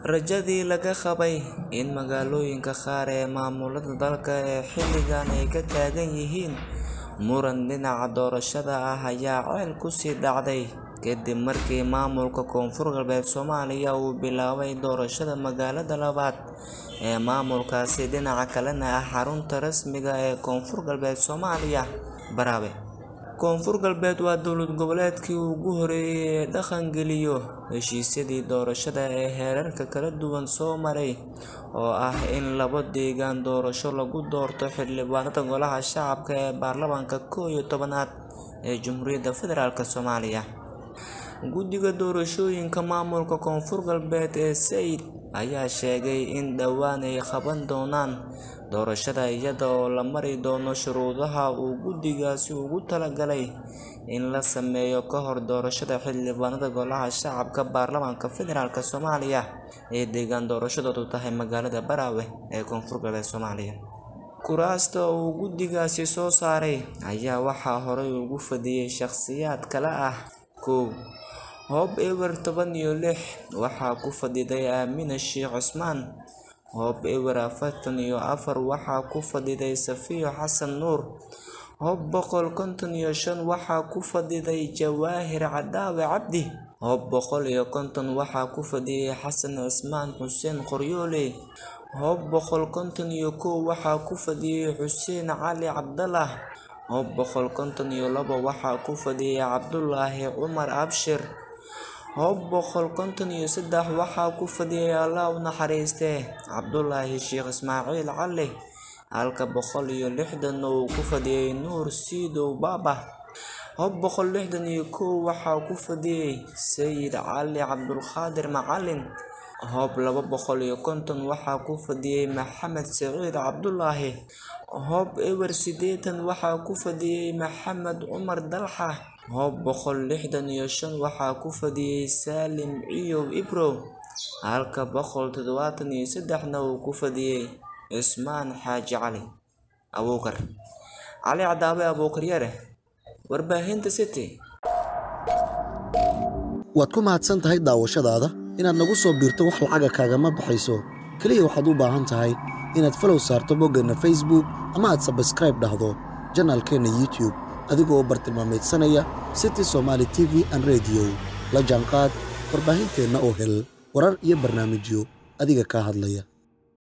Rajadii laga qabay in magaalooyinka qaar ee maamulada dalka ee xilligan ay ka taagan yihiin muran dhinaca doorashada ah ayaa ceel ku sii dhacday kadib markii maamulka Koonfur Galbeed Soomaaliya uu bilaabay doorashada magaalada labaad ee maamulkaasi dhinaca kalena ah xarunta rasmiga ah ee Koonfur Galbeed Soomaaliya, Baraawe. Koonfur Galbeed waa dowlad goboleedkii ugu horreeyay ee dhaqan-geliya heshiisyadii doorashada ee heerarka kala duwan soo maray, oo ah in labo deegaan doorasho lagu doorto xildhibaanada Golaha Shacabka ee baarlamaanka koow iyo tobnaad ee Jamhuuriyadda Federaalk Soomaaliya. Guddiga Doorashooyinka Maamulka Koonfur Galbeed ee SEID ayaa sheegay in dhowaan ay qaban doonaan doorashada iyada oo la mari doono shuruudaha uu guddigaasi ugu talagalay in la sameeyo ka hor doorashada xildhibaanada Golaha Shacabka Baarlamaanka Federaalk Soomaaliya ee deegaan doorashadoodu tahay magaalada Baraawe ee Koonfur Galbeed Soomaaliya. Kuraasta uu guddigaasi soo saaray ayaa waxaa horey ugu fadhiyay shaqsiyaad kala ah kow Hob Ewer toban iyo lix waxaa ku fadhiday Aamina Sheikh Cusmaan. Hob Ewer afartan iyo afar waxaa ku fadhiday Safiyo Xasan Nuur. Hob boqol konton iyo shan waxaa ku fadhiday Jawaahir Cadaawe Cabdi. Hob boqol iyo konton waxaa ku fadhiyay Xasan Cismaan Xuseen Qoryoole. Hob boqol konton iyo kow waxaa ku fadhiyay Xuseen Cali Cabdalah. Hob boqol konton iyo laba waxaa ku fadhiyay Cabdulaahi Cumar Abshir. Hob boqol konton iyo sedax waxaa ku fadhiyay Alle u naxariistee Cabdulaahi Sheikh Ismaaciil Cali, halka boqol iyo lixdan uu ku fadhiyay Nuur Siidow Baaba. Hob boqol lixdan iyo kow waxaa ku fadhiyay Sayid Cali Cabdulqaadir Macalin. Hob laba boqol iyo konton waxaa ku fadhiyay Maxamed Siciid Cabdulaahi. Hob Ewer sideetan waxaa ku fadhiyay Maxamed Cumar Dalxa. Hob boqol lixdan iyo shan waxaa ku fadhiyay Saalim Ciyow Ibrow, halka boqol tadawatan iyo sedexna uu ku fadhiyay Cismaan Xaaji Cali Abuukar. Cali Cadaawe Abuukar Yare, Warbaahinta City. Waad ku mahadsan tahay daawashadaada. Inaad nagu soo biirto wax lacaga kaagama baxayso. Kaliya waxaad u baahan tahay inaad follow saarto boggeenna Facebook ama aad subscribe dhahdo janaalkeenna YouTube adigoo bartilmaameedsanaya City Somali TV and Radio. La jaanqaad warbaahinteenna oo hel warar iyo barnaamijyo adiga kaa hadlaya.